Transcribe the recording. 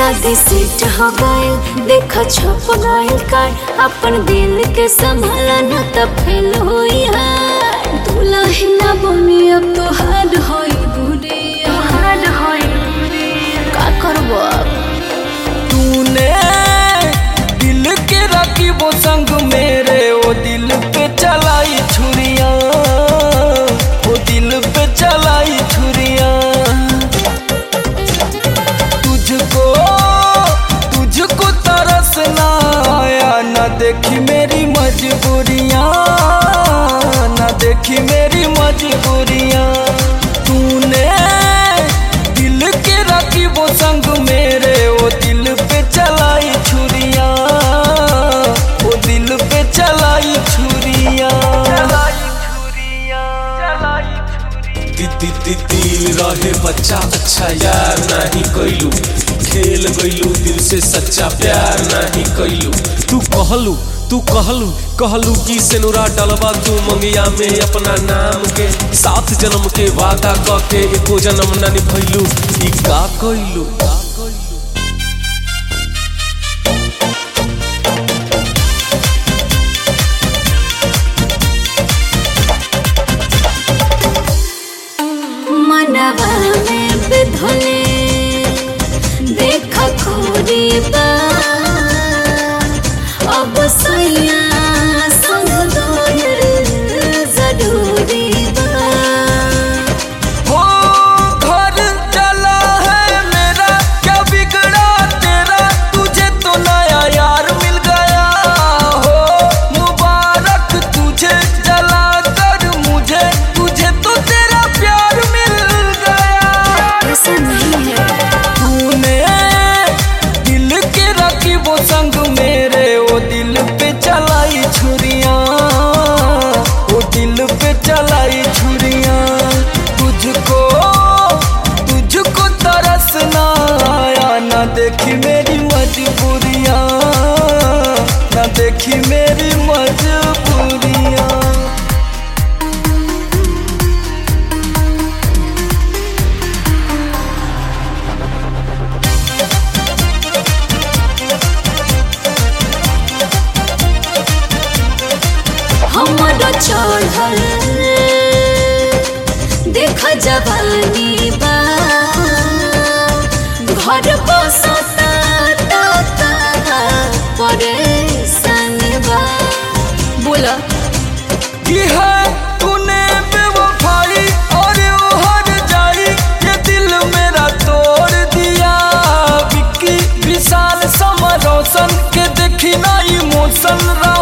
शादी सेट हो गए देखा छप गए कार अपन दिल के संभाला न त फेल होई हार दुल्हन बनी अब तो हार्ड होई बुढ़ी हार्ड होई का करबो अब तूने दिल के रखी वो संग मेरे वो दिल पे चलाई छुरिया वो दिल पे चलाई छुरिया तुझको तुझको तरस ना आया ना देखी मेरी मजबूरियां ना देखी मेरी मजबूरियां तूने दिल के रखी वो संग मेरे वो दिल पे चलाई छुरिया वो दिल पे चलाई छुरिया चलाई छुरिया चलाई छुरिया दी दी दिल रहे बच्चा अच्छा यार नहीं कैलू खेल गईलू दिल से सच्चा प्यार नहीं कैलू तू कहलू तू कहलू कहलू कि सेनुरा डलवा तू मंगिया में अपना नाम के सात जन्म के वादा क के एको जन्म न निभैलू ई का कैलू का कैलू मनवा में बिधले देख खोरी बा अब सैया संग दोर जरूरी बा हो घर चला है मेरा क्या बिगड़ा तेरा तुझे तो नया यार मिल गया हो मुबारक तुझे जला कर मुझे तुझे तो तेरा प्यार मिल गया ऐसा नहीं है तूने दिल के रखी वो संग मेरे वो दिल पे चलाई छुरियां वो दिल पे चलाई छुरियां तुझको तुझको तरस ना आया ना देखी मेरी मजबूरियां ना देखी मेरी मजबूरियां हमरो चढ़ल देख जवानी बा घर बसता ता परेशान बा बोला की है तूने बेवफाई और वो हर जाई ये दिल मेरा तोड़ दिया विक्की विशाल समर रोशन के देखी ना इमोशन